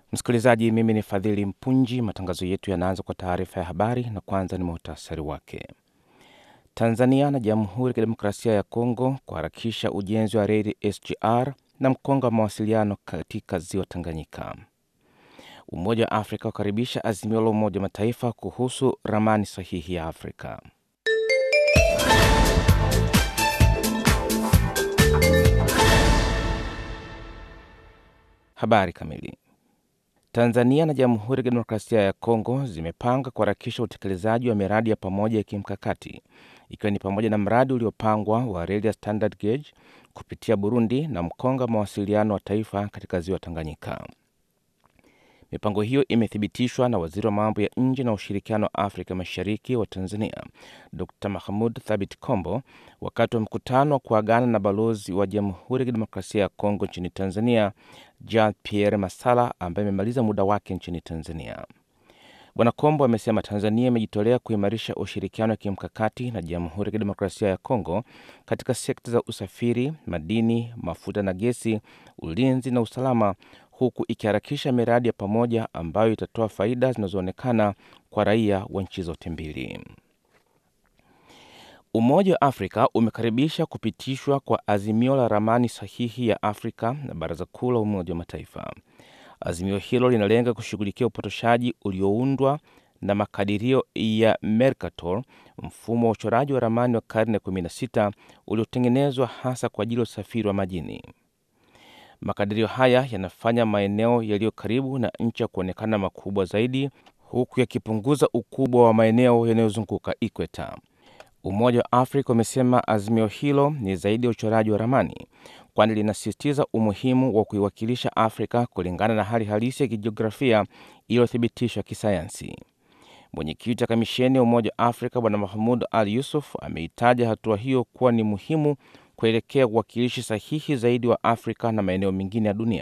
Msikilizaji, mimi ni Fadhili Mpunji. Matangazo yetu yanaanza kwa taarifa ya habari, na kwanza ni muhtasari wake. Tanzania na Jamhuri ya Kidemokrasia ya Kongo kuharakisha ujenzi wa reli SGR na mkonga wa mawasiliano katika ziwa Tanganyika. Umoja wa Afrika ukaribisha azimio la Umoja wa Mataifa kuhusu ramani sahihi ya Afrika. Habari kamili. Tanzania na Jamhuri ya Kidemokrasia ya Kongo zimepanga kuharakisha utekelezaji wa miradi ya pamoja ya kimkakati ikiwa ni pamoja na mradi uliopangwa wa reli ya standard gauge kupitia Burundi na mkonga wa mawasiliano wa taifa katika ziwa Tanganyika. Mipango hiyo imethibitishwa na waziri wa mambo ya nje na ushirikiano wa Afrika Mashariki wa Tanzania, Dr Mahmud Thabit Kombo, wakati wa mkutano wa kuagana na balozi wa Jamhuri ya Kidemokrasia ya Kongo nchini Tanzania, Jean Pierre Masala, ambaye amemaliza muda wake nchini Tanzania. Bwana Kombo amesema Tanzania imejitolea kuimarisha ushirikiano wa kimkakati na Jamhuri ya Kidemokrasia ya Kongo katika sekta za usafiri, madini, mafuta na gesi, ulinzi na usalama huku ikiharakisha miradi ya pamoja ambayo itatoa faida zinazoonekana kwa raia wa nchi zote mbili. Umoja wa Afrika umekaribisha kupitishwa kwa azimio la ramani sahihi ya Afrika na Baraza Kuu la Umoja wa Mataifa. Azimio hilo linalenga kushughulikia upotoshaji ulioundwa na makadirio ya Mercator, mfumo wa uchoraji wa ramani wa karne ya 16 uliotengenezwa hasa kwa ajili ya usafiri wa majini. Makadirio haya yanafanya maeneo yaliyo karibu na nchi ya kuonekana makubwa zaidi huku yakipunguza ukubwa wa maeneo yanayozunguka ikweta. Umoja wa Afrika umesema azimio hilo ni zaidi ya uchoraji wa ramani, kwani linasisitiza umuhimu wa kuiwakilisha Afrika kulingana na hali halisi ya kijiografia iliyothibitishwa kisayansi. Mwenyekiti wa kamisheni ya Umoja wa Afrika Bwana Mahmud Al Yusuf ameitaja hatua hiyo kuwa ni muhimu kuelekea uwakilishi sahihi zaidi wa Afrika na maeneo mengine ya dunia